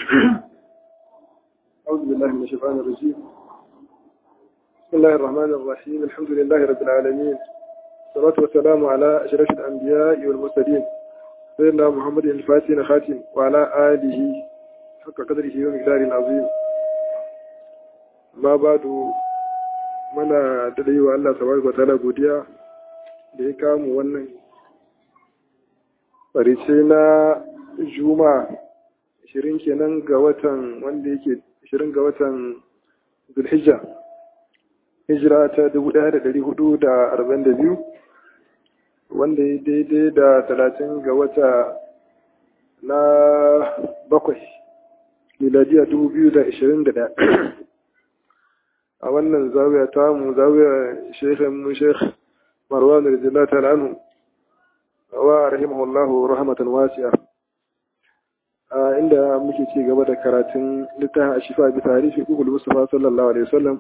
أعوذ بالله من الشيطان الرجيم بسم الله الرحمن الرحيم الحمد لله رب العالمين والصلاة والسلام على أشرف الأنبياء والمرسلين سيدنا محمد الفاتح خاتم وعلى آله حق قدره ومقداره العظيم ما بعد muna da yi wa Allah tabaraka wa ta'ala godiya da ya kamu wannan farice na juma'a 20 kenan ga watan wanda yake 20 ga watan zulhijja hijira ta 1442 wanda ya daidai da 30 ga wata na bakwai miladiya 2021 a wannan zawiya ta mu zawiya shekhin mu shekh marwan radiyallahu ta'ala anhu wa rahimahullahu rahmatan wasi'a inda muke ci gaba da karatun littafin ashifa bi tarihi kukul mustafa sallallahu alaihi wasallam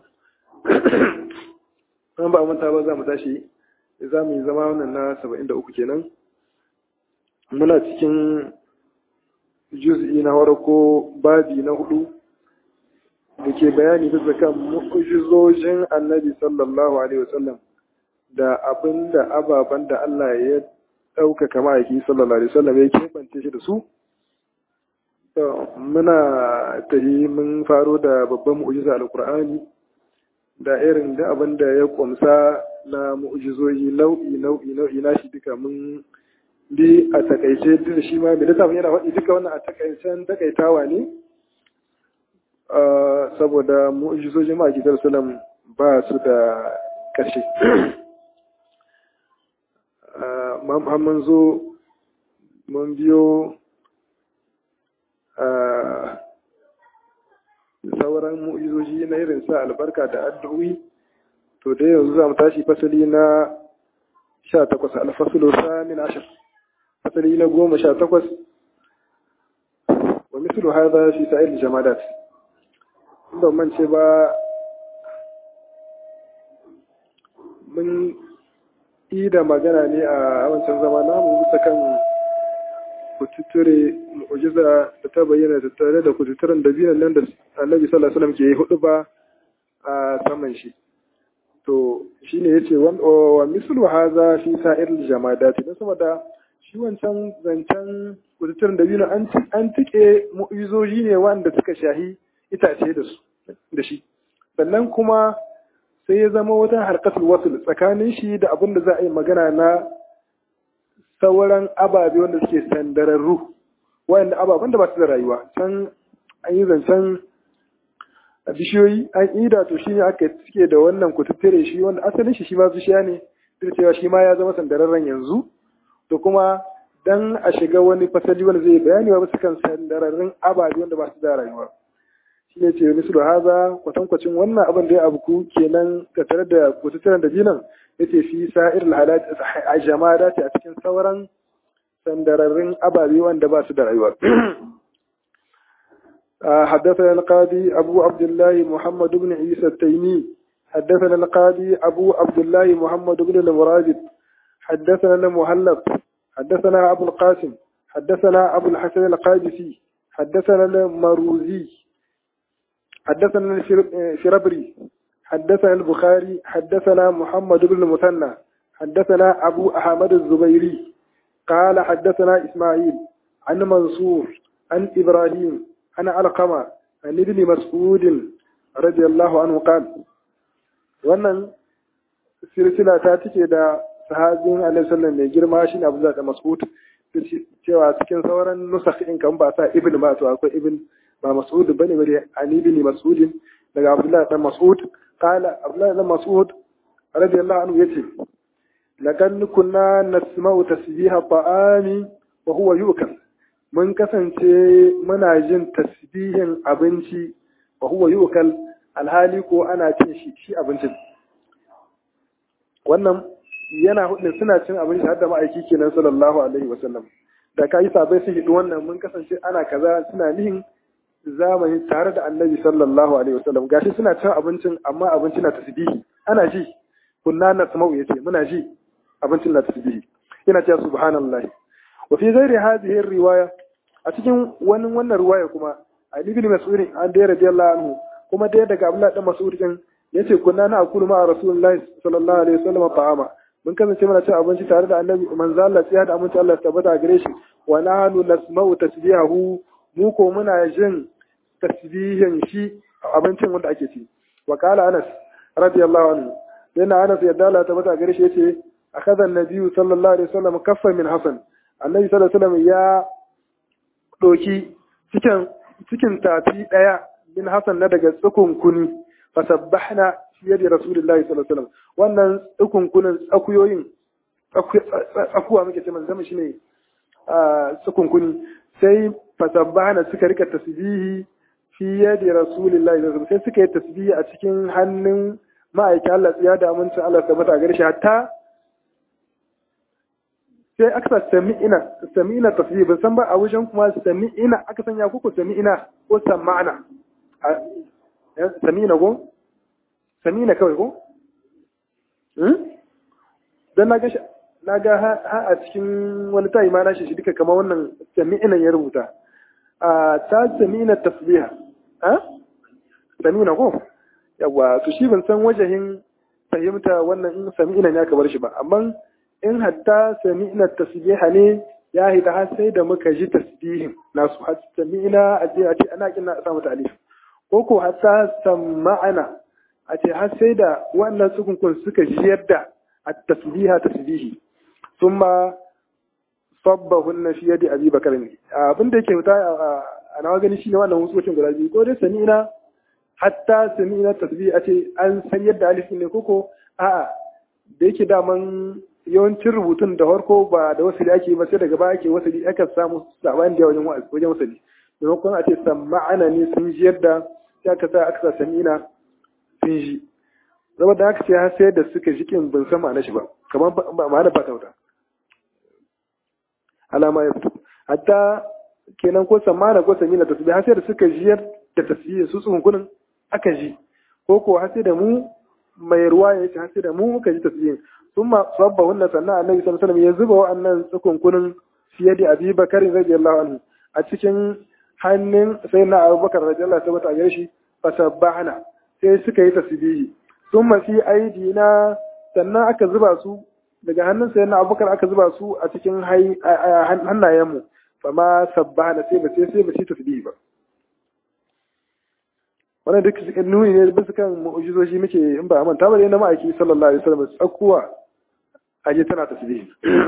an ba manta ba za mu tashi za mu yi zama wannan na 73 kenan muna cikin juz'i na farko babi na hudu da ke bayani bisa kan mu'ujizojin annabi sallallahu alaihi wasallam da abin da ababen da Allah ya ɗaukaka ma'aiki sallallahu alaihi wasallam ya keɓance shi da su muna tahi mun faro da babban mu'ujiza alkur'ani da irin da abin da ya kumsa na mu'ujizoyi nau'i nau'i nau'i na shi duka mun bi a takaice duk shi ma mai littafin yana faɗi duka wannan a takaicen takaitawa ne saboda mu'ujizojin ma'aikidar salam ba su da ƙarshe mun zo mun biyo sauran mu'izoji na irin sa albarka da addu'o'i to dai yanzu za mu tashi fasali na sha takwas alfasulu samin ashir fasali na goma sha takwas wa mislu hadha fi sa'il jamadat ban mance ba mun yi da magana ne a wancan zama namu bisa kan kututture mu'ujiza da ta bayyana da tare da kututturen da biyan nan da annabi sallallahu alaihi wasallam ke hudu ba a saman shi to shine yace wa mislu hadha fi sa'ir jamadat dan saboda shi wancan zancen kututturen da biyan an an tike mu'ujizoji ne wanda suka shahi itace da su da shi sannan kuma sai ya zama wata harkatul wasul tsakanin shi da abin da za a yi magana na sauran ababe wanda suke sandararru wayanda ababen da ba su da rayuwa can an yi zancen bishiyoyi an ida to shi ne aka suke da wannan kututture shi wanda asalin shi shi ma bishiya ne duk cewa shi ma ya zama sandararren yanzu to kuma dan a shiga wani fasali wanda zai bayani wa kan sandararrun ababe wanda ba su da rayuwa shi ne ce mislu haza kwatankwacin wannan abin da ya abuku kenan ga tare da kututturen da jinan ya ce fi sa'ir alhalat a jamada a cikin sauran sandararrun ababe wanda ba su da rayuwa حدثنا القاضي أبو عبد الله محمد بن عيسى التيمي حدثنا القاضي أبو عبد الله محمد بن المرادب حدثنا المهلب حدثنا أبو القاسم حدثنا أبو الحسن القادسي حدثنا المروزي حدثنا الشربري حدثنا البخاري حدثنا محمد بن المثنى حدثنا أبو أحمد الزبيري قال حدثنا إسماعيل عن منصور عن إبراهيم عن علقمة عن ابن مسعود رضي الله عنه قال wannan silsila ta take da sahabin alaihi sallam mai girma shine Abu Zar da Mas'ud cewa cikin sauran nusakh in kan ba sa ibn ba to akwai ibn ba mas'ud bane bane ani bin mas'ud daga abdullahi dan mas'ud qala abdullahi dan mas'ud radiyallahu anhu yace lakan kunna nasma'u tasbiha ta'ami wa huwa yukal mun kasance muna jin tasbihin abinci wa huwa yukal alhali ko ana cin shi shi abincin wannan yana hudin suna cin abinci har da ma'aiki kenan sallallahu alaihi wasallam da ka yi sabai su hidu wannan mun kasance ana kaza suna nihin zamani tare da annabi sallallahu alaihi wasallam gashi suna cin abincin amma abincin na tasbihi ana ji kunna na samau yace muna ji abincin na tasbihi yana cewa subhanallah wa fi ghairi hadhihi riwaya a cikin wani wannan riwaya kuma Ali ibn Mas'ud an da radiyallahu anhu kuma dai daga Abdullah dan Mas'ud din yace kunna na akulu ma Rasulullahi sallallahu alaihi wasallam ta'ama mun kasance muna cin abinci tare da Annabi manzo Allah sai da aminci Allah tabbata gare shi wa nahnu nasma'u tasbihahu mu ko muna jin tasbihin shi abincin wanda ake ci wa qala Anas radiyallahu anhu yana Anas yadda Allah tabbata gare shi yace akhadha an-nabiy sallallahu alaihi wasallam kaffan min hasan annabi sallallahu alaihi wasallam ya doki cikin cikin tafi daya min hasan na daga tsukun kuni fasabbahna fi yadi rasulillahi sallallahu alaihi wasallam wannan tsukun kunin tsakuyoyin tsakuwa muke ce manzama shine tsukun kuni sai fasabbahna suka rika tasbihi fi yadi rasulillahi sallallahu alaihi wasallam sai suka yi tasbihi a cikin hannun ma'aikin Allah ya da amincin Allah tabbata gare shi hatta sai aka sa sami'ina sami'ina tasbih ban san ba a wajen kuma sami'ina aka sanya kuku sami'ina ko sama'ana sami'ina ko sami'ina kawai ko dan na ga na ga ha a cikin wani tayi ma na shi duka kamar wannan sami'ina ya rubuta a ta sami'ina tasbiha ha sami'ina ko yawa to shi ban san wajahin fahimta wannan in sami'ina ya kabar shi ba amma in hatta sami'na tasbiha ne ya hita har sai da muka ji tasbihin nasu har sami'na a ce a ce ana kin na samu alif ko ko hatta sama'ana a ce har sai da wannan tsukunkun suka ji yadda at-tasbiha tasbihi thumma sabbahunna fi yadi abi bakar ne abin da yake fita a nawa gani shine wannan hukuncin guda biyu ko dai sami'na hatta sami'na tasbihi a ce an san yadda alif ne koko a'a da yake daman yawancin rubutun da farko ba da wasali ake ba sai daga baya ake wasali aka samu sabani da wajen wajen wasali maimakon a ce sama'ana ne sun ji yadda sai aka sa aka sa samina sun ji zama da aka ce har sai da suka ji kin ban san ma'ana shi ba kamar ma'ana ba ta wuta alama ya fito hatta kenan ko samana ko samina ta har sai da suka ji da tasbihi su tsunkunin aka ji ko ko har sai da mu mai ruwa ya ce har sai da mu muka ji tasbihin ثم صبهن سنة النبي صلى الله عليه وسلم يزبه وأن سكن كن في يد أبي بكر رضي الله عنه أتكن hannun sai na abubakar da Allah ta bata gare shi fasabbahna sai suka yi tasbihi sun mafi aidi na sannan aka zuba su daga hannun sai na abubakar aka zuba su a cikin hannayenmu fama sabbahna sai ba sai sai ba shi tasbihi ba wannan duk nuni ne bisa kan mu'ujizoji muke in ba manta ba ne na ma'aiki sallallahu alaihi wasallam tsakuwa aje tana tasbihi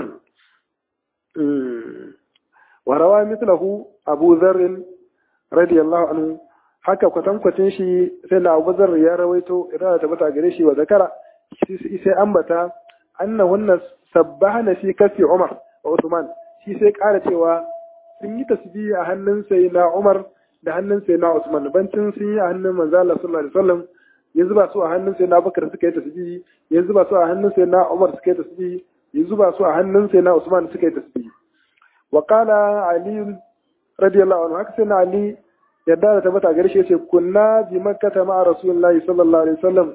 wa rawa mithlahu Abu Dharr radiyallahu anhu haka kwatankwacin shi sai na Abu Dharr ya rawaito idan ta bata gare shi wa zakara sai ambata anna wannan sabbahana fi kafi Umar wa Uthman shi sai ƙara cewa sun yi tasbihi a hannun sai na Umar da hannun sai na Usman bancin sun yi a hannun manzo Allah sallallahu alaihi wasallam ya zuba su a hannun sai na Bakar suka yi tasbihi ya zuba su a hannun sai na Umar suka yi tasbihi ya zuba su a hannun sai na Usman suka yi tasbihi wa qala Ali radiyallahu anhu haka sai na Ali yadda da tabbata gare shi yace kunna bi makkah ma rasulullahi sallallahu alaihi wasallam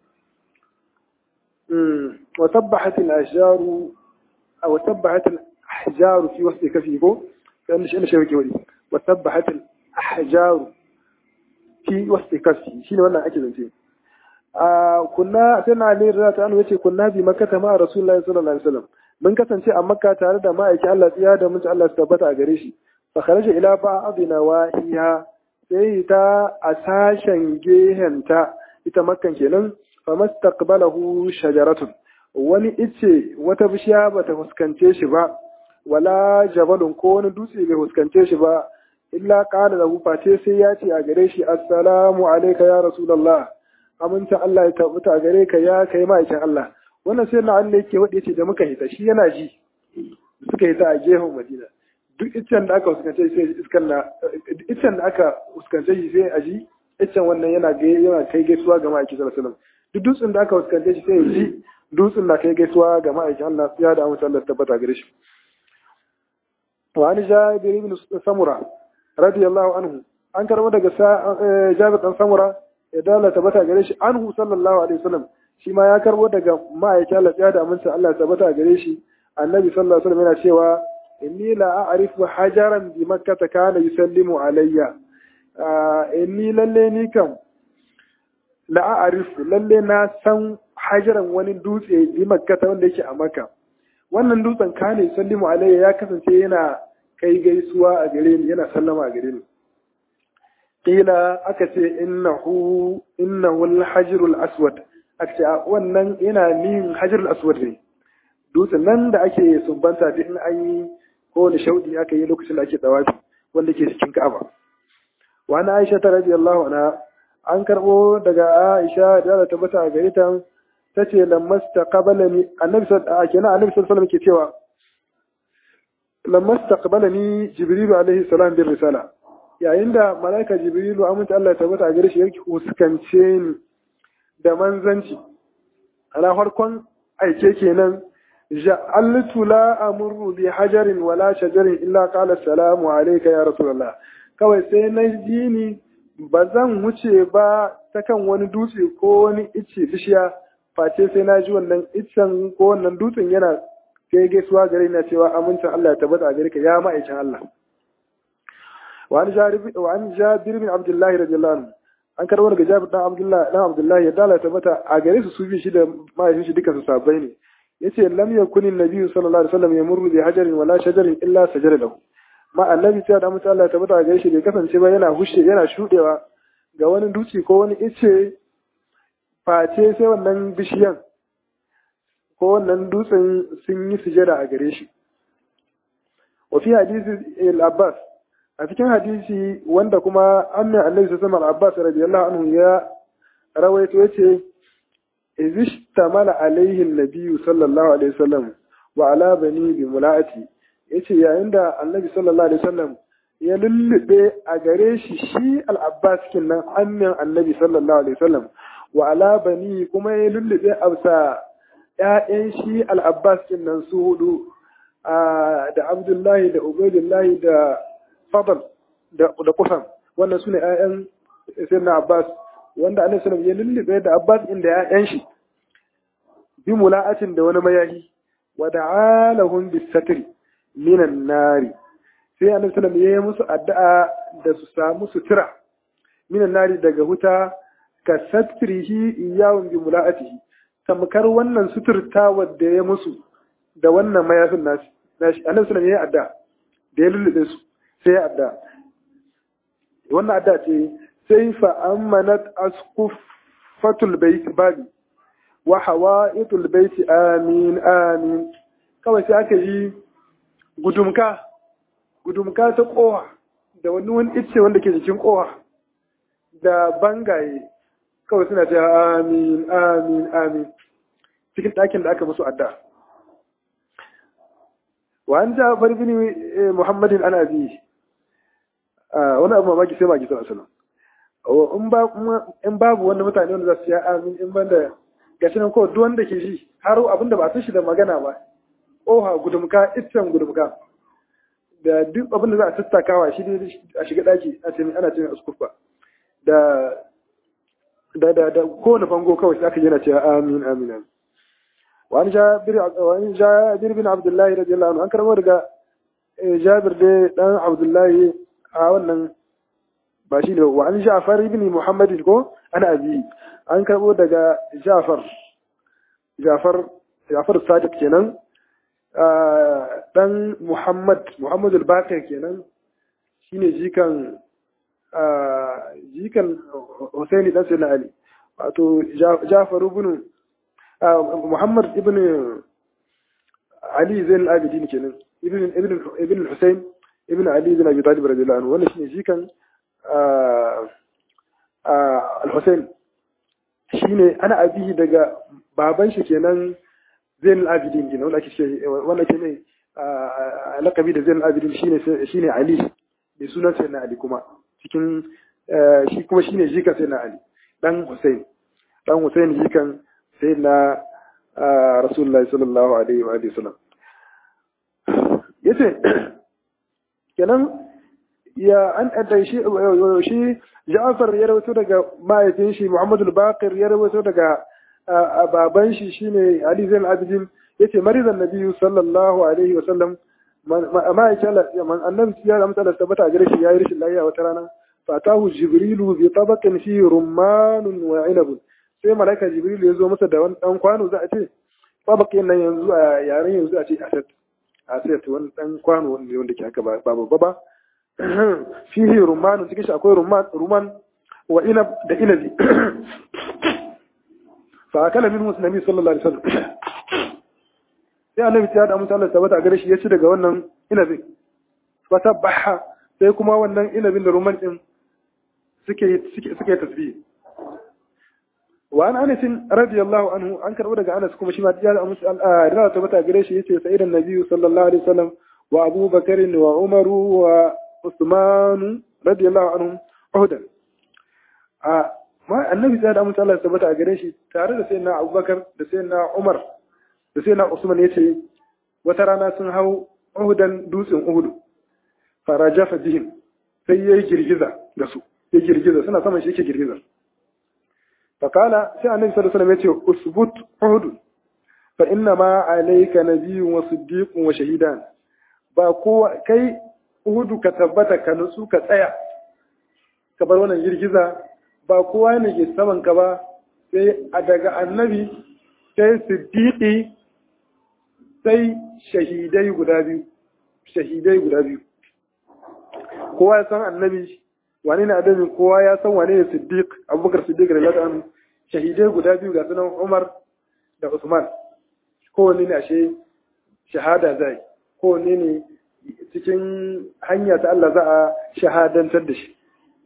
wa tabbahat al-ashjar aw tabbahat al-ahjar fi wasti kafihi kan shi ne shi yake wani wa tabbahat al-ahjar fi wasti kafi shine wannan ake zance a kunna sai na Ali radiyallahu anhu yace kunna bi makkah ma rasulullahi sallallahu alaihi wasallam mun kasance a makka tare da ma'aiki Allah tsiya da mun Allah su tabbata a gare shi fa kharaja ila ba'dina wahiya sai ta a sashen gehenta ita makkan kenan fa mastaqbalahu shajaratun wani ice wata bishiya bata fuskance shi ba wala jabalun ko wani dutse bai fuskance shi ba illa qala lahu face sai ya ce a gare shi assalamu alayka ya rasulullah aminta Allah ya tabbata a gare ka ya kai ma'aikin Allah wannan sai na Allah yake wade ce da muka hita shi yana ji suka hita a gehen Madina duk iccen da aka fuskance sai iskan na iccen da aka fuskance shi sai a ji iccen wannan yana ga yana kai gaisuwa ga ma'aikin sallallahu alaihi wasallam duk dutsen da aka fuskance shi sai ya ji dutsen na kai gaisuwa ga ma'aikin Allah ya da amince Allah tabbata gare shi wa an jabir ibn samura radiyallahu anhu an karbo daga jabir dan samura ya dala tabbata gare shi anhu sallallahu alaihi wasallam shi ma ya karbo daga ma'aikin Allah ya da amince Allah tabbata gare shi annabi sallallahu alaihi wasallam yana cewa inni la a'rifu hajaran bi makkah kana yusallimu alayya ni lalle ni kam la'arifu lalle na san hajaran wani dutse bi makkata wanda yake a makka wannan dutsen kane sallimu alayya ya kasance yana kai gaisuwa a gare ni yana sallama a gare ni kila aka ce innahu innahu al-hajrul aswad aka ce wannan yana nin hajrul aswad ne dutsen nan da ake sumbanta duk in an yi kowane shaudi aka yi lokacin da ake dawafi wanda ke cikin ka'aba wa na aisha ta radiyallahu anha an karbo daga aisha da ta tabbata a gare ta tace lammas taqabalani annabi sallallahu alaihi wasallam annabi sallallahu alaihi ke cewa lammas taqabalani jibrilu alaihi salam bir risala yayin da malaika jibrilu aminta Allah ta tabbata a gare shi yake huskance ni da manzanci ana farkon aike kenan ja'altu la amurru bi hajarin wala shajarin illa qala assalamu alayka ya rasulullah kawai sai na ji ni ba zan wuce ba ta kan wani dutse ko wani icce bishiya face sai na ji wannan iccen ko wannan dutsen yana kai gaisuwa gare na cewa amincin Allah ya tabbata a gare ka ya ma'aikin Allah wa an jabir bin abdullahi radiyallahu anhu an karɓar daga jabir dan abdullahi dan abdullahi ya dala tabbata a gare su su bi shi da ma'aikin shi duka su sabai ne yace lam yakun nabiyyu sallallahu alaihi wasallam yamurru bi hajarin wala shajarin illa sajara lahu ma annabi sai da mutum Allah ya tabbata gare shi bai kasance ba yana hushe yana shudewa ga wani duci ko wani ice face sai wannan bishiyan ko wannan dutsen sun yi sujada a gare shi wa fi hadisi al-Abbas a cikin hadisi wanda kuma annabi annabi sallallahu alaihi Abbas radiyallahu anhu ya rawaito yace izishtamala alaihi an-nabiyyu sallallahu alaihi wasallam wa ala bani bi mula'ati yace yayin da annabi sallallahu alaihi wasallam ya lullube a gare shi shi al-abbas kinnan ammin annabi sallallahu alaihi wasallam wa ala bani kuma ya lullube absa ƴaƴan shi al-abbas kinnan su hudu da abdullahi da ubaidullahi da fadl da da kusan wannan sune ƴaƴan sayyidina abbas wanda annabi sallallahu alaihi wasallam ya lullube da abbas inda ƴaƴan shi bi mula'atin da wani mayahi wa da'alahum bis-satri minan nari sai annabi sallallahu alaihi wasallam musu addu'a da su samu sutura minan nari daga huta ka satrihi iyawun bi mula'atihi tamkar wannan suturta wadda ya musu da wannan mayafin nashi nashi annabi sallallahu alaihi wasallam ya addu'a da ya lullube su sai ya addu'a wannan addu'a ce sai fa amanat asqufatul bait babi wa hawa'itul bait amin amin kawai sai aka yi gudumka gudumka ta kowa da wani wani icce wanda ke jikin kowa da bangaye kawai suna ce amin amin amin cikin ɗakin da aka musu adda wa an ja bin muhammadin ana bi wani abu mamaki sai maki sallallahu alaihi in babu wanda mutane wanda za su yi amin in banda gashi nan kawai duk wanda ke shi har abinda ba san shi da magana ba oha gudumka iccen gudumka da duk abin da za a tattakawa shi ne a shiga daki a ce ana ce askufa da da da da kowane bango kawai sai aka yana cewa amin amin amin wa an jabir wa an jabir bin abdullahi radiyallahu anhu an karbo daga jabir da dan abdullahi a wannan ba shi ne wa an ja'far ibn muhammad ko ana abi an karbo daga ja'far ja'far ja'far sadiq kenan dan Muhammad Muhammad al-Baqir kenan shine jikan jikan Husaini dan Sayyidina Ali wato Ja'far ibn Muhammad ibn Ali Zain al-Abidin kenan ibn ibn ibn Husain ibn Ali bin Abi Talib radiyallahu anhu wannan shine jikan al-Husain shine ana abihi daga baban shi kenan zainul abidin kenan wanda ake ce wanda ke ne lakabi da zainul abidin shine shine ali da sunan sai na ali kuma cikin shi kuma shine jikan sai na ali dan husain dan husain jikan sai na rasulullahi sallallahu alaihi wa alihi wasallam yace kenan ya an adda shi shi Ja'far ya rawaito daga mahaifin shi Muhammadu al-Baqir ya rawaito daga baban shi shine Ali Zain Abidin yace marizan Nabi sallallahu alaihi wa sallam ma ya Allah man annabi ya amsa da tabbata gare shi yayi rashin lafiya wata rana fatahu jibrilu bi tabaqin fi rummanun wa inabun sai malaika jibrilu ya zo masa da wani dan kwano za a ce tabaqin nan yanzu a yaren yanzu a ce asat asat wani dan kwano wanda wanda ke haka ba babba ba fihi rummanun cikin shi akwai rumman rumman wa inab da inabi fa akala minhu nabi sallallahu alaihi wasallam sai annabi ya da mutum Allah tabbata gare shi ya ci daga wannan inabin fa tabbaha sai kuma wannan inabin da rumman din suke suke suke tasbih wa an anas radiyallahu anhu an karbo daga anas kuma shi ma ya da mutum Allah tabbata gare shi yace sai idan nabi sallallahu alaihi wasallam wa Abu Bakar wa Umar wa Usman radiyallahu anhum uhudan a ma annabi sai da mutum Allah tabbata gare shi tare da sayyidina Abubakar da sayyidina Umar da sai na Usman ya ce wata rana sun hau Uhudan dutsen Uhudu faraja fadihim sai ya yi girgiza da su ya girgiza suna saman shi yake girgiza fakala sai annabi sallallahu alaihi wasallam ya ce usbut Uhud fa inna ma alayka nabiyyun wa siddiqun wa shahidan ba kowa kai Uhudu ka tabbata ka nutsu ka tsaya ka bar wannan girgiza ba kowa ne ke saman ka ba sai a daga annabi sai siddiqi sai shahidai guda biyu shahidai guda biyu kowa ya san annabi wane ne adabi kowa ya san wane ne siddiq abubakar siddiq da lada shahidai guda biyu ga sunan umar da usman kowanne ne ashe shahada zai kowanne ne cikin hanya ta Allah za a shahadantar da shi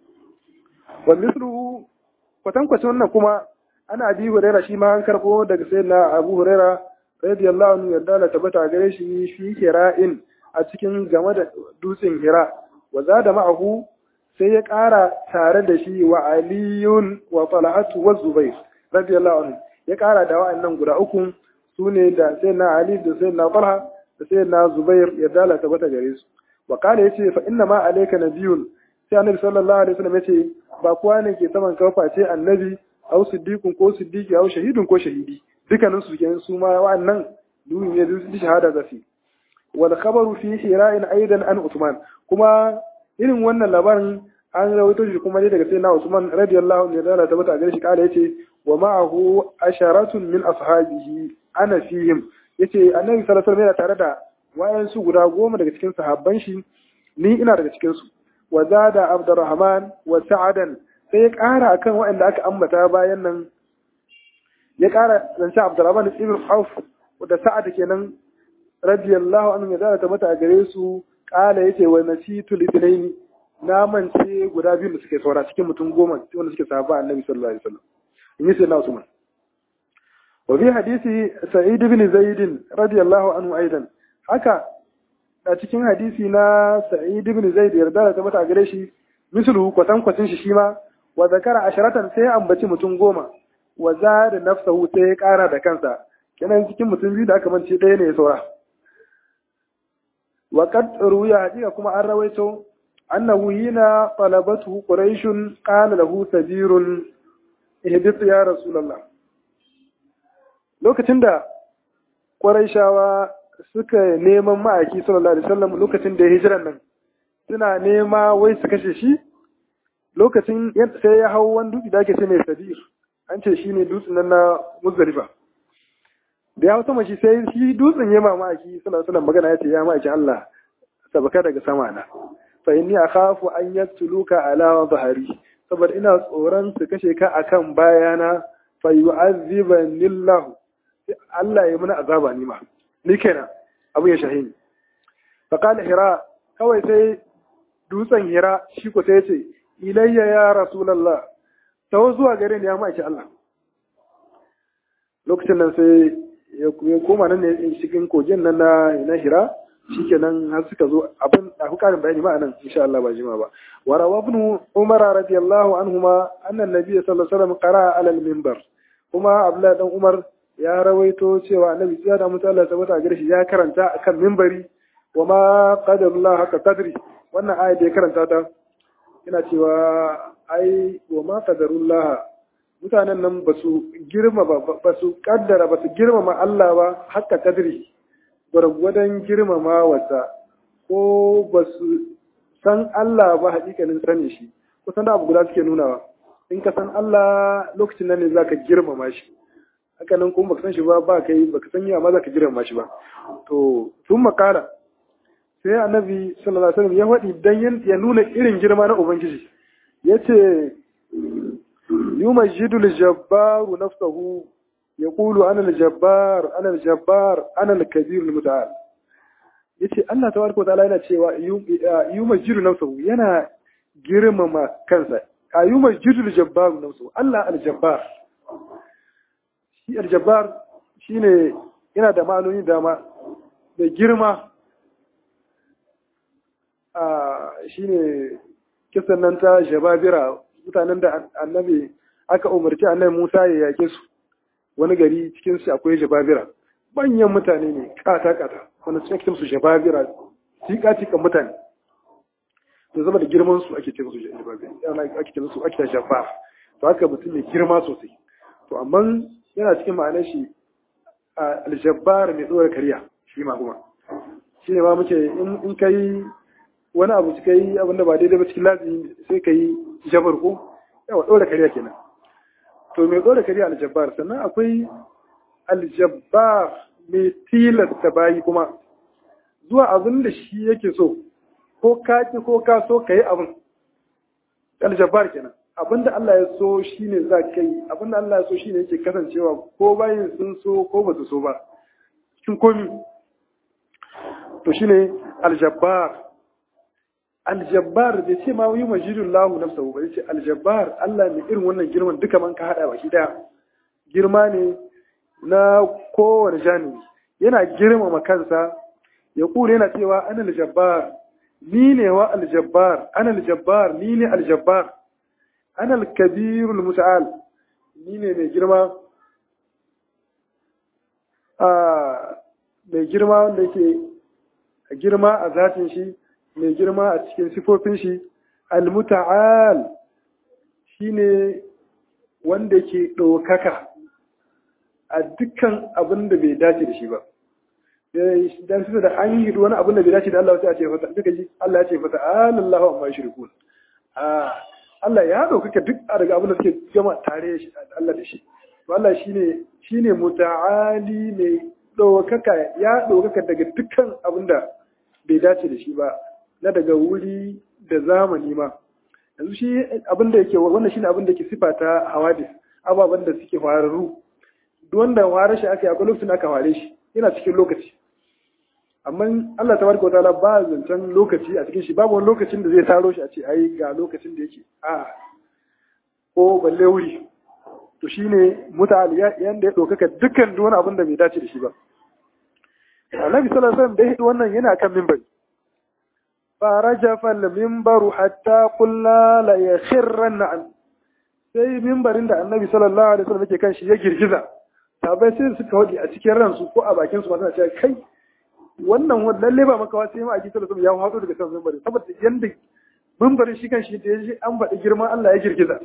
wa misru kwatankwacin wannan kuma ana abi huraira shi ma an karbo daga sayyidina abu huraira radiyallahu anhu yarda da tabbata gare shi fi hira'in a cikin game da dutsen hira wa zada ma'ahu sai ya ƙara tare da shi wa aliyun wa talhatu wa zubair radiyallahu anhu ya ƙara da wa'annan guda uku su ne da sayyidina ali da sayyidina talha da sayyidina zubair yarda da tabbata gare su wa kana yace fa inna ma alayka nabiyyun sai annabi sallallahu alaihi wasallam yace ba kowa ne ke saman kafa ce annabi aw siddiqun ko siddiqi aw shahidun ko shahidi dukkanin su kenan su ma wa'annan duhu ne su shahada da su wal khabaru fi hira'in aidan an Usman kuma irin wannan labarin an rawaito shi kuma ne daga sayyidina Usman radiyallahu anhu da ta bata gare shi kala yace wa ma'ahu asharatun min ashabihi ana fihim yace annabi sallallahu alaihi wasallam yana tare da wayansu guda goma daga cikin sahabban shi ni ina daga cikin su wa zada abdurrahman wa sa'adan sai ya ƙara akan waɗanda aka ambata bayan nan ya ƙara zance Abdurrahman ibn Auf da Sa'ad kenan radiyallahu anhu ya zara mata a gare su ƙala yace wa nasitu litnaini na mance guda biyu da suke saura cikin mutum goma wanda suke sahaba Annabi sallallahu alaihi wasallam in yi sayyidina Usman wa fi hadisi Sa'id ibn Zaid radiyallahu anhu aidan haka a cikin hadisi na Sa'id ibn Zaid yarda da mata a gare shi mislu kwatan kwatin shi shi ma wa zakara asharatan sai ambaci mutum goma wa zada nafsahu sai ya kara da kansa kenan cikin mutum biyu da aka mance ɗaya ne ya saura wa qad ruya hadika kuma an rawaito annahu hina talabatu quraish qala lahu sabirun ihdith ya rasulullah lokacin da quraishawa suka neman ma'aiki sallallahu alaihi wasallam lokacin da ya hijiran nan suna nema wai su kashe shi lokacin sai ya hau wani dutse da ake ce mai sabir an ce shi ne dutsen nan na muzdalifa da ya hau sama shi sai shi dutsen ya mamaki suna suna magana ya ce ya ma'aikin Allah sabaka daga sama na fa inni akhafu an yaktuluka ala zahari saboda ina tsoron su kashe ka akan bayana fa yu'azzibani Allah Allah ya muna azaba ni ma ni kenan abu ya shahini fa qala hira kawai sai dutsen hira shi ko sai ya ce ilayya ya rasulallah tawo zuwa gare ni ya maki Allah lokacin nan sai ya koma nan ne cikin kogin nan na na hira shikenan har suka zo abin da ku karin bayani ma nan insha Allah ba jima ba wa rawa ibn umar radiyallahu anhuma anna nabiyyi sallallahu alaihi wasallam qara ala al-minbar kuma abdullahi dan umar ya rawaito cewa annabi ya da mutu Allah tabbata gare shi ya karanta akan minbari wa ma qadarullah haka qadri wannan ayat da ya karanta ta ina cewa ai wa ma qadarullah mutanen nan ba su girma ba su kaddara ba su girmama Allah ba haka kadri gwargwadon girmama wata ko ba su san Allah ba hakikanin sani shi kusan da abu guda suke nunawa in ka san Allah lokacin nan ne zaka girmama shi haka nan kuma baka san shi ba ba kai baka san ya ma zaka girmama shi ba to sun makara sai annabi sallallahu alaihi wasallam ya faɗi dan ya nuna irin girma na ubangiji yace yumajidu al-jabbaru nafsahu yaqulu ana al-jabbar ana al-jabbar ana al-kabir al-muta'al yace Allah tabaraka wa ta'ala yana cewa yumajidu nafsahu yana girmama kansa yumajidu al-jabbaru nafsahu Allah al-jabbar shi al-jabbar shine yana da ma'anoni dama da girma shine kisan nan ta jababira mutanen da annabi aka umarci annabi Musa ya yake su wani gari cikin su akwai jababira manyan mutane ne kata kata wanda su ake su jababira tika tika mutane to zama da girman su ake ce musu jababira ake ce musu ake jabbar to haka mutum ne girma sosai to amma yana cikin ma'anar shi aljabbar mai dora kariya shi ma kuma shi ne ma muke in kai wani abu suka yi abin da ba daidai ba cikin lazimi sai ka yi jabar ko yawa ɗora kariya kenan to mai ɗora kariya aljabbar sannan akwai aljabbar mai tilasta bayi kuma zuwa abin da shi yake so ko ka ki ko ka so ka yi abin aljabbar kenan abin da Allah ya so shi ne za ka yi abin da Allah ya so shi ne yake kasancewa ko bayin sun so ko ba su so ba cikin komi to shine aljabbar aljabbar bai ce ma yi majidun lahu nafsahu ba ce aljabbar Allah mai irin wannan girman duka man ka hada baki daya girma ne na kowane janibi yana girmama kansa ya kure yana cewa ana aljabbar ni ne wa aljabbar ana aljabbar ni ne aljabbar ana alkabirul muta'al ni ne mai girma a mai girma wanda yake girma a zatin shi mai girma a cikin sifofin shi almuta'al shine wanda ke ɗaukaka a dukkan abin da bai dace da shi ba dan su da an yi wani abin da bai dace da Allah sai a ce fata duka ji Allah ya ce fata alallahu amma yushrikun ah Allah ya ɗaukaka duk a daga abin da suke gama tare shi Allah da shi to Allah shine shine muta'ali mai ɗaukaka ya ɗaukaka daga dukkan abin da bai dace da shi ba na daga wuri da zamani ma yanzu shi abin da yake wannan shine abin da yake sifa ta hawadis ababen da suke fararru duk wanda ware shi aka yi akwai lokacin aka ware shi yana cikin lokaci amma Allah tabaraka wataala ba zancen lokaci a cikin shi babu wani lokacin da zai taro shi a ce ai ga lokacin da yake a ko balle wuri to shine mutane yanda ya ɗaukaka dukkan duk wani abin da bai dace da shi ba Annabi sallallahu alaihi wasallam da ya wannan yana kan minbari فرجف المنبر حتى قلنا لا يخرن عن sai mimbarin da annabi sallallahu alaihi wasallam yake kan shi ya girgiza sabai sai suka wadi a cikin ransu ko a bakin su ma suna cewa kai wannan lalle ba maka sai ma a sallallahu alaihi ya hado daga kan mimbarin saboda yanda mimbarin shi kan shi da yaji an faɗi girman Allah ya girgiza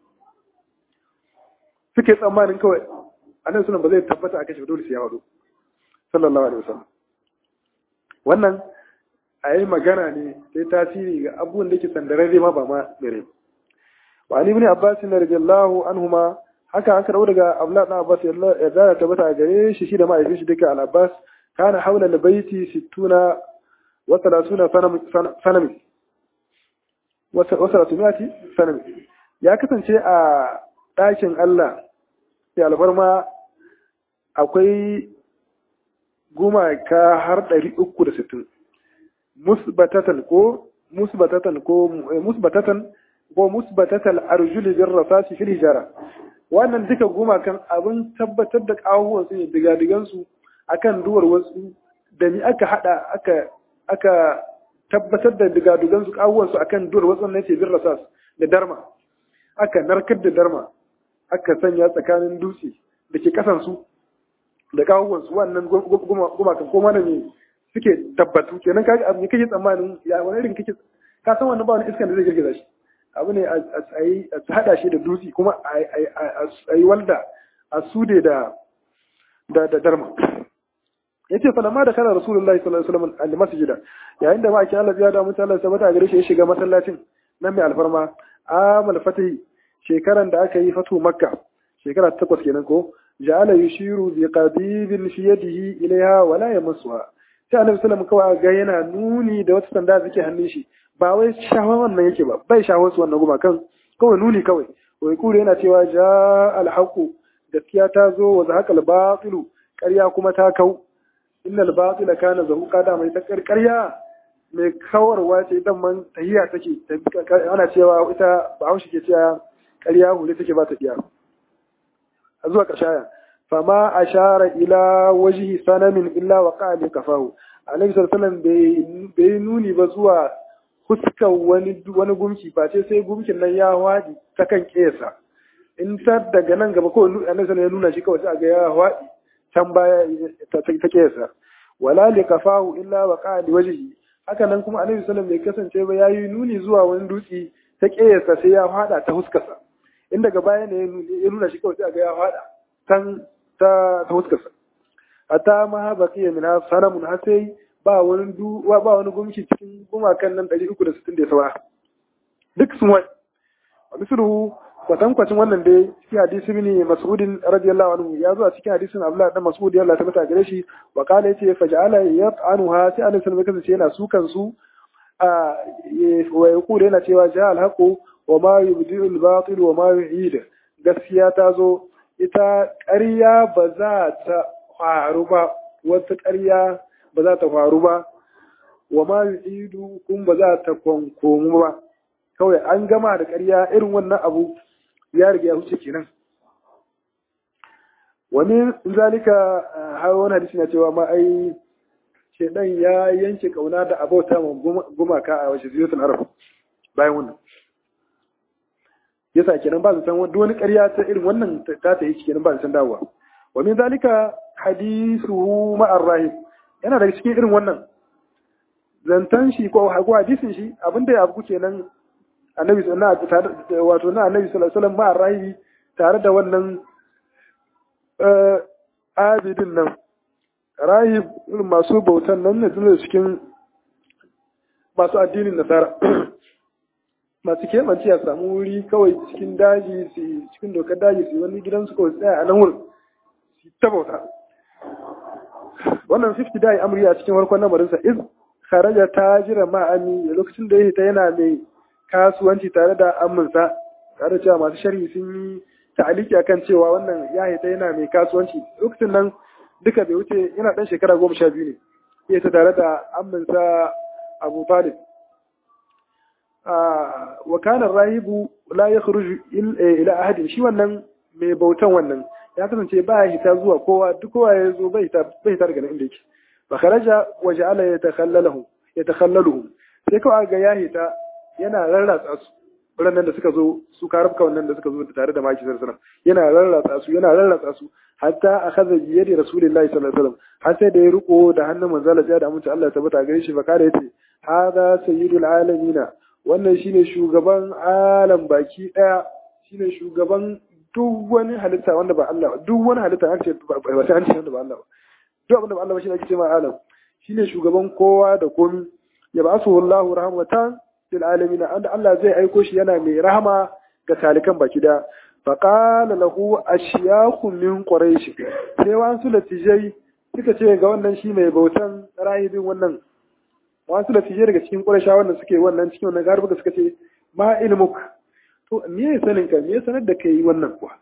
suke tsammanin kawai annabi sallallahu ba zai tabbata a kashi dole sai ya hado sallallahu alaihi wasallam wannan a yi magana ne sai tasiri ga abubuwan da ke sandararre ma ba ma mere wa ali ibn abbas radiyallahu anhuma haka aka dawo daga abdullah ibn abbas ya da tabbata a gare shi shi da ma'aikin shi duka al-abbas kana haula al-baiti 60 wa 30 sanami wa 30 sanami ya kasance a ɗakin Allah ya alfarma akwai gumaka har 360 musbatatan ko musbatatan ko musbatatan ko musbatatal arjuli bir rasasi fil hijara wannan duka gumakan abin tabbatar da kawuwan su ne digadigan su akan duwar wasu da ni aka hada aka aka tabbatar da digadigan su kawuwan su akan duwar wasu ne ce bir rasas da darma aka narkar da darma aka sanya tsakanin dutse da ke kasan su da kawuwan su wannan gumakan ko mana ne suke tabbatu kenan kaga abu ne kake tsammanin ya wani irin kake ka san wannan ba wani iskan da zai girgiza shi abu ne a yi a hada shi da dutse kuma a yi walda a sude da da da darma yace falamma da kana rasulullahi sallallahu alaihi wasallam al masjida yayin da ma'aikin Allah ya da mutane Allah sabata gare shi ya shiga masallacin nan mai alfarma amal fatahi shekaran da aka yi fatu makka shekara ta takwas kenan ko ja'ala yushiru bi qadibin fi yadihi ilaiha wala yamassuha sai annabi sallallahu kawai ga yana nuni da wata sanda da take hannun shi ba wai shawa wannan yake ba bai shawo su wannan guma kan kawai nuni kawai wai kure yana cewa ja alhaqu gaskiya ta zo wa zahaqal batilu ƙarya kuma ta kau innal batila kana zahuqa da mai ta ƙarya mai kawarwa ce idan man tahiya take ana cewa ita ba haushi ke cewa ƙarya hule take ba ta iya a zuwa ƙashaya fama ashara ila wajhi sanamin illa wa qali kafahu annabi sallallahu alaihi bai nuni ba zuwa fuskan wani wani gumki ba ce sai gumkin nan ya wadi ta kan kesa in ta daga nan gaba ko annabi sallallahu ya nuna shi kawai sai ga ya wadi can baya ta kesa wala li kafahu illa wa qali wajhi haka nan kuma annabi sallallahu bai kasance ba yayi nuni zuwa wani dutse ta kesa sai ya fada ta huskarsa in daga baya ne ya nuna shi kawai sai ga ya fada kan ta ta huskarsa hatta ma baqiya min sanamun har sai ba wani du ba wani gumki cikin gumakan nan 360 da saura duk sun wai wa misruhu kwatan kwacin wannan dai cikin hadisi ne mas'udin radiyallahu anhu ya zo a cikin hadisin abdullah dan mas'ud ya Allah ta mata gare shi wa qala yace faj'ala yat'anuha sai annabi sallallahu alaihi yana sukan su a wa yaqulu yana cewa ja al-haqu wa ma yubdi'u al-batil wa ma yu'id gaskiya ta zo ita ƙarya ba za ta faru ba wata ƙarya ba za ta faru ba wa ma yu'idu kun ba za ta kwankomu ba kawai an gama da ƙarya irin wannan abu ya riga ya huce kenan wani zalika har wani hadisi na cewa ma ai shedan ya yanke kauna da abauta ma gumaka a wajen ziyartar arab bayan wannan yasa kenan ba su san duk wani ƙarya ta irin wannan ta ta yi kenan ba su san dawowa wa min zalika hadisuhu ma'ar rahib yana daga cikin irin wannan zantan shi ko ko hadisin shi abinda ya abu kenan annabi sallallahu alaihi wato na annabi sallallahu alaihi wasallam ma'ar rahibi tare da wannan abidin nan rahib irin masu bautan nan ne da cikin masu addinin nasara masu kemanci a samu wuri kawai cikin daji su cikin dokar daji su wani gidansu kawai tsaya a nan wurin su ta bauta wannan 50 dai amri a cikin farkon lamarinsa iz kharaja tajira ma'ami lokacin da ya ta yana mai kasuwanci tare da aminsa tare da cewa masu sharhi sun yi ta'aliki akan cewa wannan ya ta yana mai kasuwanci lokacin nan duka bai wuce yana dan shekara goma sha biyu ne ya ta tare da aminsa abu talib wa kana rahibu la yakhruju ila ahadin shi wannan mai bautan wannan ya kasance ba ya hita zuwa kowa duk kowa ya zo bai hita bai hita daga inda yake fa kharaja wa ja'ala yatakhallaluhum yatakhallaluhum sai kawai ga ya hita yana rarratsa su ranar da suka zo su karabka wannan da suka zo tare da maki sallallahu yana rarratsa su yana rarratsa su hatta akhadha bi yadi rasulillahi sallallahu alaihi wasallam har sai da ya riko da hannun manzo Allah da amince Allah ya tabbata gare shi fa kare yace hada sayyidul alamina wannan shine shugaban alam baki daya shine shugaban duk wani halitta wanda ba Allah duk wani halitta ake ba sai an ce wanda ba Allah ba duk abin da ba Allah ba shine ake cewa alam shine shugaban kowa da komi ya ba su Allahu rahmatan lil alamin anda Allah zai aiko shi yana mai rahama ga talikan baki da fa qala lahu ashyakhu min quraish sai wasu latijai suka ce ga wannan shi mai bautan rahibin wannan wasu latijai daga cikin quraisha wannan suke wannan cikin wannan garba suka ce ma ilmuk to me ya sanin ka me ya sanar da kai wannan kuwa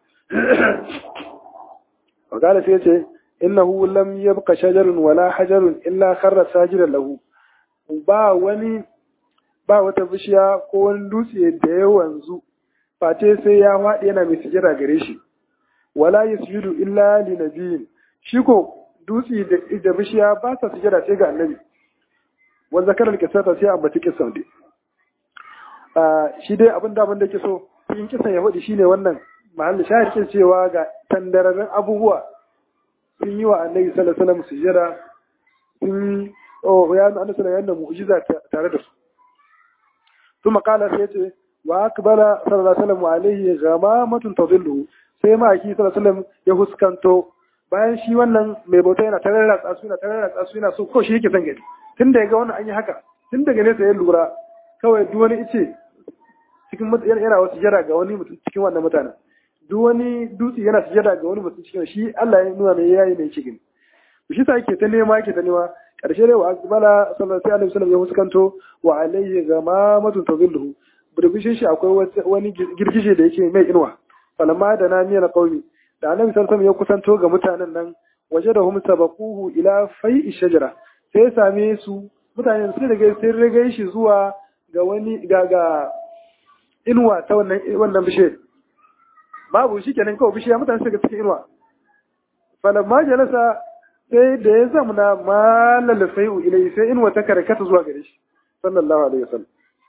wa qala sai ce innahu lam yabqa shajarun wala hajarun illa kharra sajidan lahu ba wani ba wata bishiya ko wani dutse da ya wanzu face sai ya faɗi yana mai sujada gare shi wala yasjudu illa li nabiyin shi ko dutse da bishiya ba sa sujada sai ga annabi wa zakar al-qissata sai ambaci kissan dai shi dai abin da abin da ke so in kisan ya faɗi shine wannan mahallin shahid cewa ga tandararren abubuwa sun yi wa annabi sallallahu alaihi wasallam sujada sun oh ya annabi sallallahu alaihi mu'jiza tare da su kuma kala sai ce wa akbala sallallahu alaihi wasallam alaihi ghamamatun tadillu sai ma aki sallallahu alaihi wasallam ya huskanto bayan shi wannan mai bauta yana tararra tsasu yana tararra tsasu yana so ko shi yake son gani tun da ya ga wannan an yi haka tun daga nesa ya lura kawai duk wani ice cikin yana wasu jira ga wani mutum cikin wannan mutanen duk wani dutse yana sujada ga wani mutum cikin shi Allah ya nuna mai yayi mai cikin shi sa yake ta nema yake ta nema karshe dai wa akbala sallallahu alaihi wasallam ya fuskanto wa alayhi ghamamatu tazilluhu burbushin shi akwai wani girgije da yake mai inuwa falamma da na miyana qaumi da annabi sallallahu alaihi ya kusanto ga mutanen nan waje da hum sabaquhu ila fai'i shajara sai ya same su mutanen sai daga sai riga shi zuwa ga wani ga ga inuwa ta wannan wannan bishe babu shi kenan kawai bishiya mutane suka cikin inuwa falamma jalasa sai da ya zamana malal fai'u ilai sai inuwa ta karkata zuwa gare shi sallallahu alaihi wasallam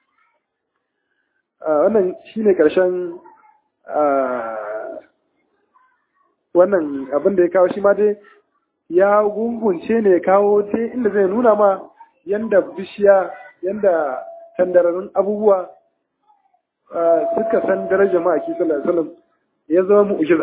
wannan shine karshen wannan abin da ya kawo shi ma dai ya gungunce ne ya kawo dai inda zai nuna ma yanda bishiya yanda tandararrun abubuwa suka san darajar ma'aiki sallallahu alaihi wasallam ya zama mu'jiza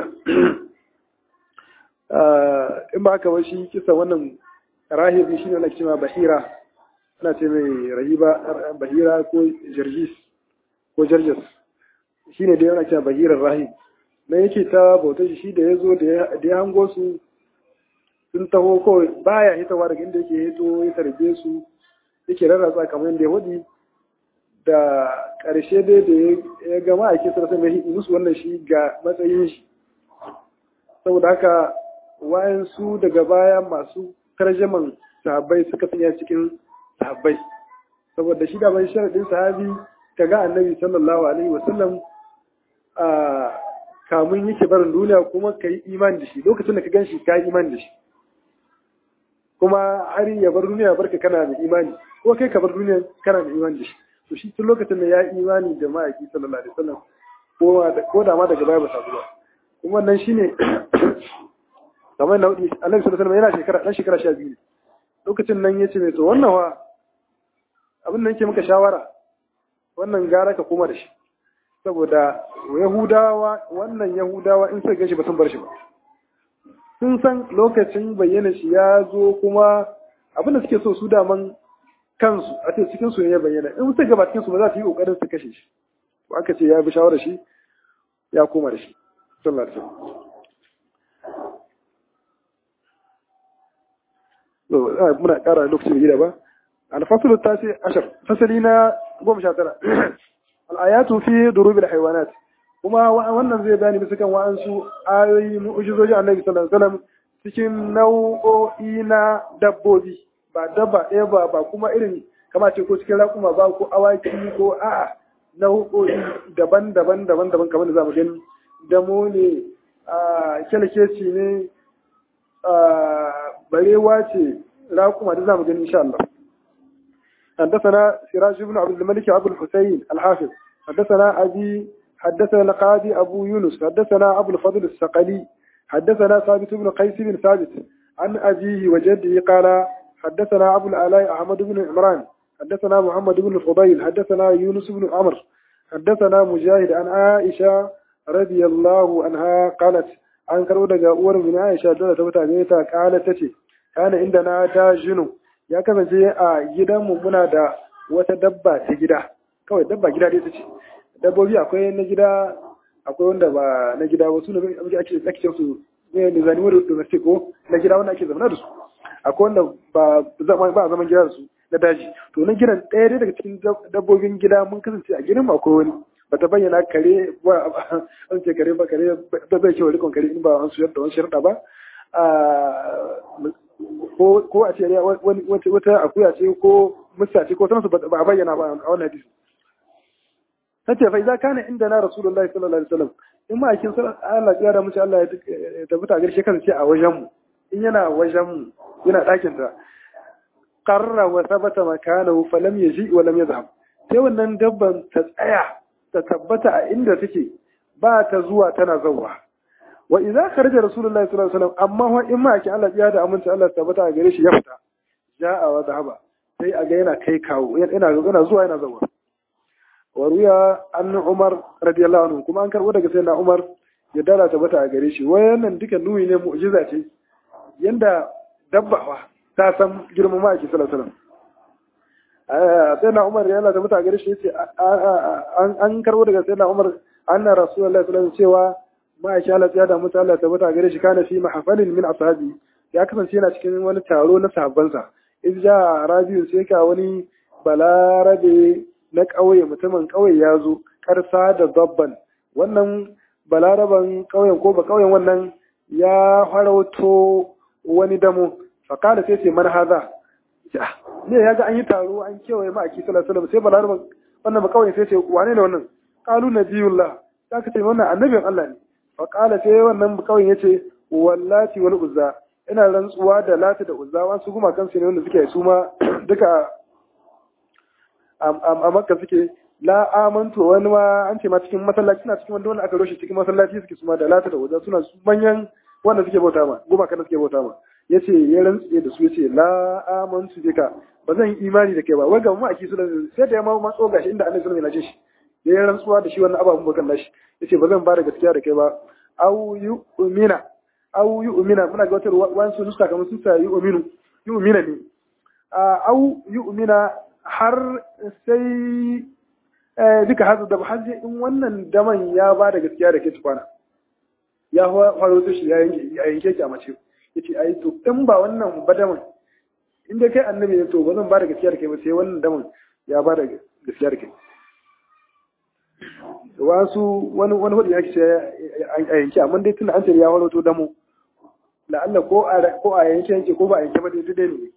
in ba haka ba shi kisa wannan rahibi shine wanda cewa bahira ana ce mai rahiba bahira ko jarjis ko jarjas shine dai wanda cewa bahirar rahib na yake ta bauta shi da ya zo da ya hango su sun taho kawai baya hitawa daga inda yake hito ya tarbe su yake rarratsa kamar yadda ya hudi da ƙarshe dai da ya gama a kisa sai mai musu wannan shi ga matsayin shi saboda haka wayansu daga baya masu tarjaman sahabbai suka sanya cikin sahabbai saboda shi da bai sharadin sahabi kaga annabi sallallahu alaihi wasallam a kamun yake barin duniya kuma ka yi imani da shi lokacin da ka gan shi ka yi imani da shi kuma har ya bar duniya barka kana da imani ko kai ka bar duniya kana da imani da shi to shi tun lokacin da ya yi imani da ma'aiki sallallahu alaihi wasallam ko da ma daga baya ba sabu ba kuma wannan shine kamar na hudu annabi sallallahu alaihi wasallam yana shekara dan shekara 12 ne lokacin nan yace mai to wannan wa abin da nake maka shawara wannan gara ka koma da shi saboda yahudawa wannan yahudawa in sai gashi ba sun bar shi ba sun san lokacin bayyana shi ya zo kuma abin da suke so su daman kansu a ce cikin su ya bayyana in suka gaba cikin su ba za su yi kokarin su kashe shi ko aka ce ya bi shawara shi ya koma da shi sallallahu alaihi wasallam muna ƙara lokacin gida ba الفصل التاسع عشر فصلنا قوم شاترة الآيات في ضروب الحيوانات kuma wannan zai bani bisa kan wa'ansu ayoyi mu'ujizoji annabi sallallahu alaihi wasallam cikin nau'o'i na dabbobi ba dabba ɗaya ba ba kuma irin kama ce ko cikin raƙuma ba ko awaki ko a'a nau'o'i daban-daban daban-daban kamar da zamu gani damo ne a kyalkeci ne barewa ce raƙuma da zamu gani insha Allah حدثنا سراج بن عبد الملك أبو الحسين الحافظ حدثنا أبي حدثنا القاضي أبو يونس حدثنا أبو الفضل السقلي حدثنا ثابت بن قيس بن ثابت عن أبيه وجده قال حدثنا أبو الآلاء أحمد بن عمران حدثنا محمد بن الفضيل حدثنا يونس بن عمر حدثنا مجاهد عن عائشة رضي الله عنها قالت عن كرودة أور من عائشة دولة تبتع قالت تتي كان عندنا داجن ya kasance a gidanmu muna da wata dabba ta gida kawai dabba gida dai ta ce dabbobi akwai na gida akwai wanda ba na gida wasu ne ake ake su ne ne zani wani domestic ko na gida wanda ake zama da su akwai wanda ba zama ba zaman gida da su na daji to na gidan ɗaya dai daga cikin dabbobin gida mun kasance a gidan akwai wani ba ta bayyana kare ba an ce kare ba kare ba zai kewa rikon kare in ba an suyar da wani shirɗa ba ko a ce wata akuya ce ko musa ce ko sansu ba a bayyana ba a wannan hadisi tace fa idza kana inda na rasulullahi sallallahu alaihi wasallam in ma akin Allah ya da mushi Allah ya tafi ta garshe kansa ce a wajen mu in yana wajen mu yana dakin ta qarra wa thabata makanahu fa lam yaji wa lam yadhhab sai wannan dabban ta tsaya ta tabbata a inda take ba ta zuwa tana zawwa wa idza kharaja rasulullahi sallallahu alaihi wasallam amma wa in ma akin Allah ya da aminci Allah tabbata a gare shi ya fita ja'a wa dhahaba sai a ga yana kai kawo yana yana zuwa yana zawwa waruya an Umar radiyallahu anhu kuma an karbo daga sayyidina Umar ya dara ta bata a gare shi wayannan duka nuyi ne mu'jiza ce yanda dabbawa ta san girman ma'aiki sallallahu alaihi wasallam sai na umar yana da mutane gare shi yace an karbo daga sai na umar anna rasulullahi sallallahu alaihi cewa ma'aiki Allah ya da mutu Allah ta mutane gare shi kana fi mahafalin min ashabi ya kasance yana cikin wani taro na sahabbansa idza rabiu sai ka wani balarabe na ƙauye mutumin ƙauye ya zo karsa da dabban wannan balaraban ƙauyen ko ba ƙauyen wannan ya farauto wani damo fakala sai ce man haza ne ya ga an yi taro an kewaye ma a kisa sallallahu sai balaraban wannan ba ƙauyen sai ce wane ne wannan qalu nabiyullah ya ka ce wannan annabin Allah ne fakala sai wannan ba ƙauyen yace wallati wal uzza ina rantsuwa da lati da uzza wasu kuma kansu ne wanda suke su ma duka a makka suke la amantu wani ma an ce ma cikin masallaci suna cikin wanda wanda aka roshe cikin masallaci suke suma da lata da wajen suna manyan wanda suke bauta ma goma kana suke bauta ma yace ya rantsuye da su yace la amantu bika ba zan yi imani da kai ba wai ga mu aki su da sai da ya ma matso gashi inda annabi sallallahu alaihi wasallam ya shi ya rantsuwa da shi wannan ababun bakan nashi yace ba zan ba da gaskiya da kai ba au yu'mina au yu'mina muna ga wata wani su nuska kamar su ta yu'minu yu'mina ne au yu'mina har sai duka hazu da har in wannan daman ya ba da gaskiya da ke tukwana ya faro shi ya yanke ki a mace ya ce ai to in ba wannan ba daman in dai kai annabi ne to ba zan ba da gaskiya da kai ba sai wannan daman ya ba da gaskiya da kai wasu wani wani hudu ya ce a yanke amma dai tun an ce ya faro to damo la'alla ko a ko a yanke yanke ko ba a yanke ba dai dai ne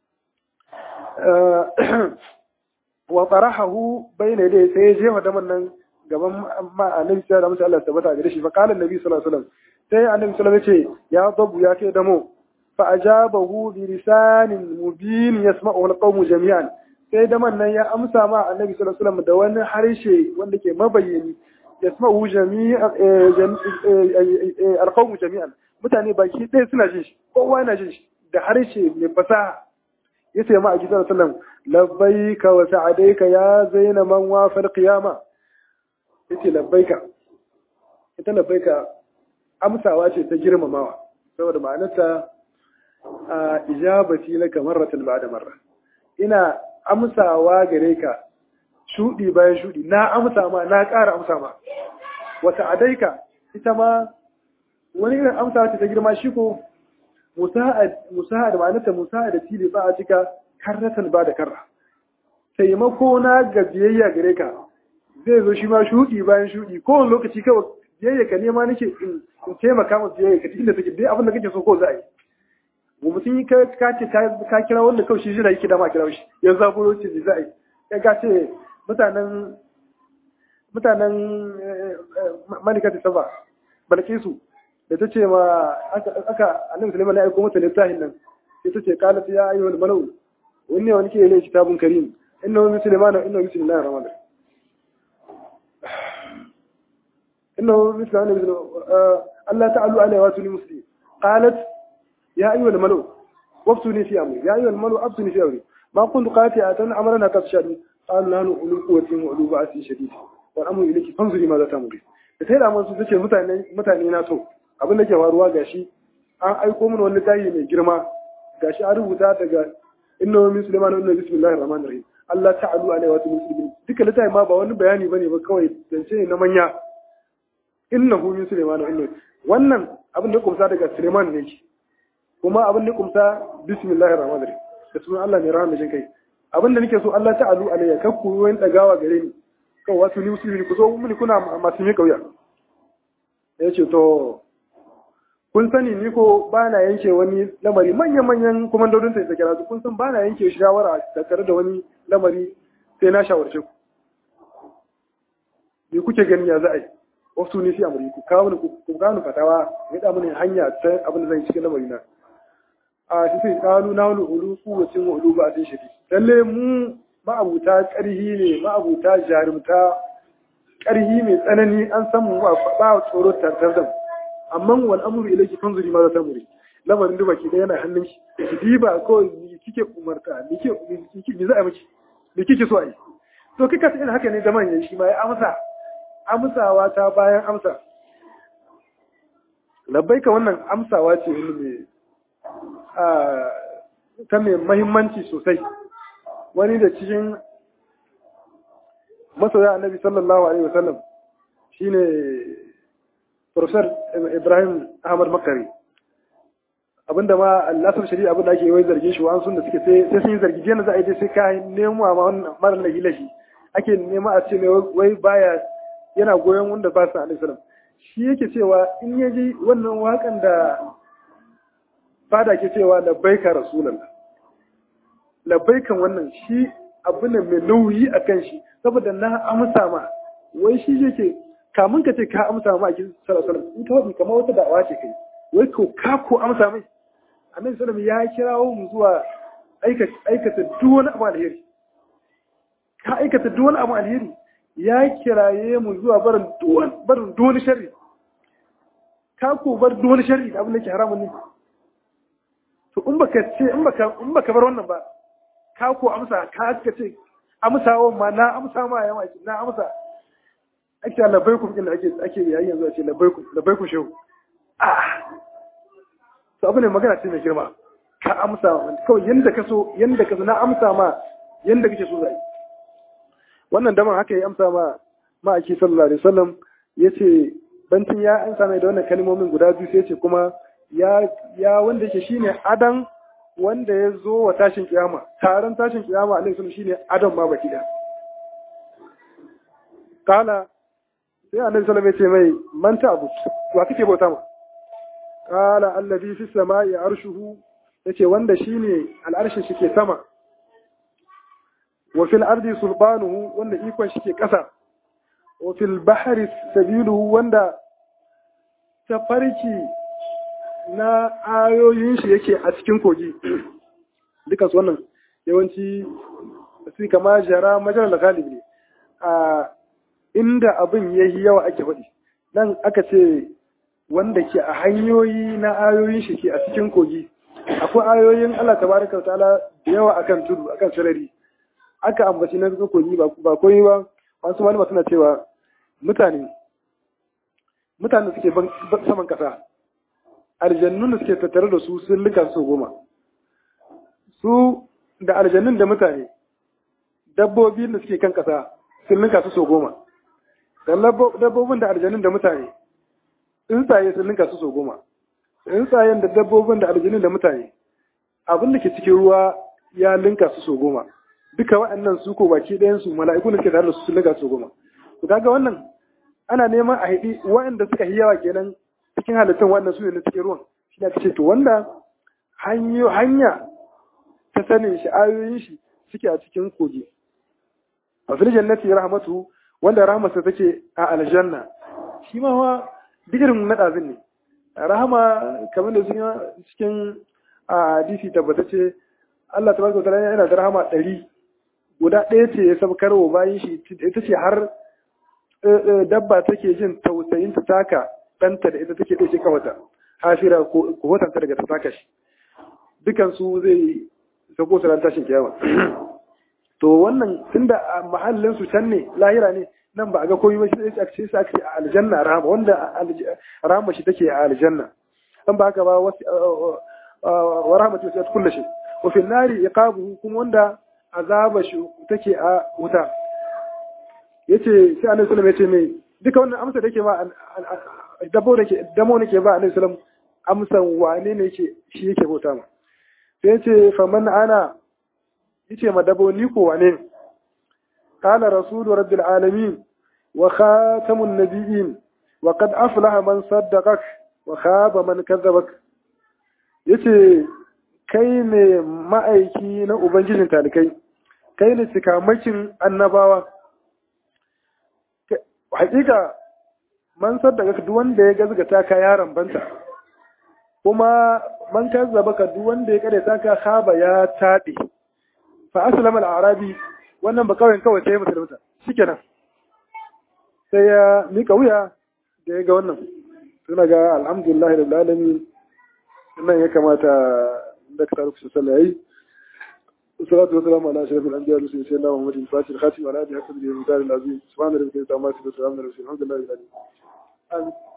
wa tarahahu bayna yadayhi sai ya jefa daman nan gaban ma annabi sallallahu alaihi wasallam tabbata gare shi fa qala annabi sallallahu alaihi wasallam sai annabi sallallahu alaihi wasallam ya ce ya dabu ya kai damo fa ajabahu bi lisanin mubin yasma'u alqawmu jami'an sai daman nan ya amsa ma annabi sallallahu alaihi wasallam da wani harshe wanda ke mabayyani yasma'u jami'an alqawmu jami'an mutane baki ɗaya suna jin shi kowa yana jin shi da harshe mai fasaha yace ma a gidan sallam labbaika wa sa'adaika ya zaina man wafal qiyama yace labbaika ita labbaika amsawa ce ta girmamawa saboda ma'anarta a ijabati laka marratan ba'da marra ina amsawa gare ka shudi bayan shudi na amsa ma na ƙara amsa ma wa sa'adaika ita ma wani irin amsawa ce ta girma shi ko musa'ad ma'anarta musa'ad tili ba a cika karratan ba da karra taimako na ga biyayya gare ka zai zo shi ma shuɗi bayan shuɗi kowane lokaci kawai biyayya ka nema nake in taimaka masa biyayya ka inda take dai abin da kake so ko za a yi mu mutum yi ka ce ka kira wanda kawai shi jira yake dama kira shi yanzu zaburo ce za a yi ya ka ce mutanen mutanen malikata saba balkisu da ta ce ma aka annabi sulaiman ya aiko mata littafin nan sai ta ce qalat ya ayyuhal malau wani wani ke ne kitabun karim innahu min sulaiman innahu min sulaiman rahman innahu min sulaiman Allah ta'alu alaihi wa sallam muslim qalat ya ayyuhal malau waftuni fi amri ya ayyuhal malau aftuni fi amri ma kuntu qati'atan amrana tafshadu qala nahnu ulul quwwatin wa ulul ba'sin shadid wal amru ilayki fanzuri ma za ta'muri da sai da mun su tace mutane mutane na to abin da ke faruwa gashi an aiko mana wani tayi mai girma gashi an rubuta daga inna min sulaiman wa inna bismillahir rahmanir rahim Allah ta'alu alaihi wa sallam duka littafi ma ba wani bayani bane ba kawai zance ne na manya innahu min sulaiman wa inna wannan abin da kumsa daga sulaiman ne ki kuma abin da kumsa bismillahir rahmanir rahim da sunan Allah mai rahama jin kai abin da nake so Allah ta'alu alaihi kakku wani dagawa gare ni kawai wasu ni musulmi ku zo mini kuna masu mi kauya ya ce to kun sani ni ko ba na yanke wani lamari manya-manyan kumandodin ta isa kira su kun san ba na yanke shawara da tare da wani lamari sai na shawarce ku me kuke gani ya za a yi wasu ne sai amuri ku kawo ni ku kawo ni fatawa ya da mini hanya ta abin da zan yi cikin lamari na a shi sai kawo na wani ulu kuwacin ulu ba a sai shi lalle mu ma'abuta ƙarhi ne ma'abuta jarumta ƙarhi mai tsanani an san mu ba tsoro tattar da mu amma wal amru ilayki fanzuri ma za ta muri lamarin duba ki da yana hannun shi ki diba ko ni kike umarta ni ke ni za a miki ni kike so a yi to kika ta haka ne da manyan shi ma ya amsa amsawa ta bayan amsa labbaika wannan amsawa ce wani mai ta mai mahimmanci sosai wani da cikin masoya annabi sallallahu alaihi wasallam shine Professor Ibrahim Ahmad Makari abinda ma lasar shari'a abinda ake yi zargin shi wa'an sun da suke sai sun yi zargi jiya za a yi sai ka nemo ma wannan mara lahi lahi ake nema a ce wai baya yana goyon wanda ba su alaihi salam shi yake cewa in ya ji wannan wakan da fada ke cewa labbaika rasulallah labbaikan wannan shi abu ne mai nauyi a kan shi saboda na amsa ma wai shi yake kamun ka ce ka amsa ma a kin sallallahu in ka wadi kamar wata da'awa ce kai wai ko ka ko amsa mai annabi sallallahu ya kirawo mu zuwa aikata duk wani abu alheri ka aikata duk wani abu alheri ya kiraye mu zuwa barin barin duk wani sharri ka ko bar duk wani sharri da abin da ke haramun ne to in baka ce in baka in baka bar wannan ba ka ko amsa ka ka ce amsawa ma na amsa ma yawa na amsa ake labaikum din ake ake yayi yanzu a ce labaikum labaikum shehu ah to abu ne magana ce mai girma ka amsa kawai yanda ka so yanda ka so na amsa ma yanda kake so zai wannan daman haka ya amsa ma ma ake sallallahu alaihi wasallam yace bantin ya amsa mai da wannan kalmomin guda biyu sai yace kuma ya ya wanda yake shine adan wanda ya zo wa tashin kiyama taron tashin kiyama alaihi wasallam shine adam ma baki da kala sai annabi sallallahu alaihi wasallam ya ce mai man ta abu wa kake bauta ma kala allazi fi samai arshuhu yace wanda shine al'arshin shi ke sama wa fil ardi sulbanuhu wanda ikon shi ke kasa wa fil bahri sabiluhu wanda tafarki na ayoyin shi yake a cikin kogi dukan su wannan yawanci su kama jara majalar da galibi ne a inda abin ya yi yawa ake faɗi nan aka ce wanda ke a hanyoyi na ayoyin shi ke a cikin kogi akwai ayoyin Allah tabaraka ta'ala da yawa akan tudu akan sarari aka ambaci na cikin kogi ba koyi ba wasu malama suna cewa mutane mutane suke saman kasa aljannun da suke tattare da su sun linka su goma su da aljannun da mutane dabbobi da suke kan kasa sun linka su so goma dabbobin da aljannun da mutane tsuntsaye sun linka su so goma tsuntsayen da dabbobin da aljannun da mutane abin da ke cikin ruwa ya linka su so goma duka waɗannan su ko baki ɗayan su mala'iku da suke tare da su sun linka su so goma to kaga wannan ana neman a haɗi waɗanda suka yi yawa kenan cikin halittun wannan su ne na cikin ruwan shi ne ce to wanda hanya ta sanin shi ayoyin shi suke a cikin kogi a fil jannati rahmatu wanda rahmatsa take a aljanna shi ma wa digirin na ɗazin ne rahama kamar da sun cikin a hadisi tabbatacce Allah tabaraka ta'ala yana da rahama ɗari guda ɗaya ce ya sabkar wa bayan shi ita ce har dabba take jin tausayin ta taka ɗanta da ita take ɗauke kawata hafira ko hotanta daga ta taka shi dukansu zai sako su ran tashin kiyama to wannan tunda a mahallin su can ne lahira ne nan ba a ga komai ba shi ake sai ake a aljanna rahama wanda rahama shi take a aljanna an ba haka ba wa rahmatu sai kullu shi wa fil nari iqabuhu kuma wanda azaba shi take a wuta yace sai annabi sallallahu alaihi wasallam yace mai duka wannan amsa da yake ma dabo da ke damo nake ba annabi sallallahu amsan wane ne yake shi yake bauta ma sai yace faman ana yace ma dabo ni ko wane ne قال رسول رب العالمين وخاتم النبيين وقد أفلح من صدقك وخاب من كذبك yace kai ne ma'aiki na Ubangijin talikai, kai ne cikamakin annabawa. Hakika, man saddaka duk wanda ya gazgata ka yaron banta, kuma man kazzaba ka duk wanda ya kare ka haba ya taɗe. Fa aslama al-arabi wannan ba kawai kawai sai musulunta shikenan sai ya mika wuya da ya ga wannan suna ga alhamdulillah da alamin nan ya kamata da ka taruku sallah yayi salatu wassalamu ala ashrafil anbiya wa sayyidina muhammadin fatih khatim ala alihi wa sahbihi wa sallam subhana rabbika rabbil izzati amma yasifun wa salamun ala al mursalin alhamdulillahi rabbil alamin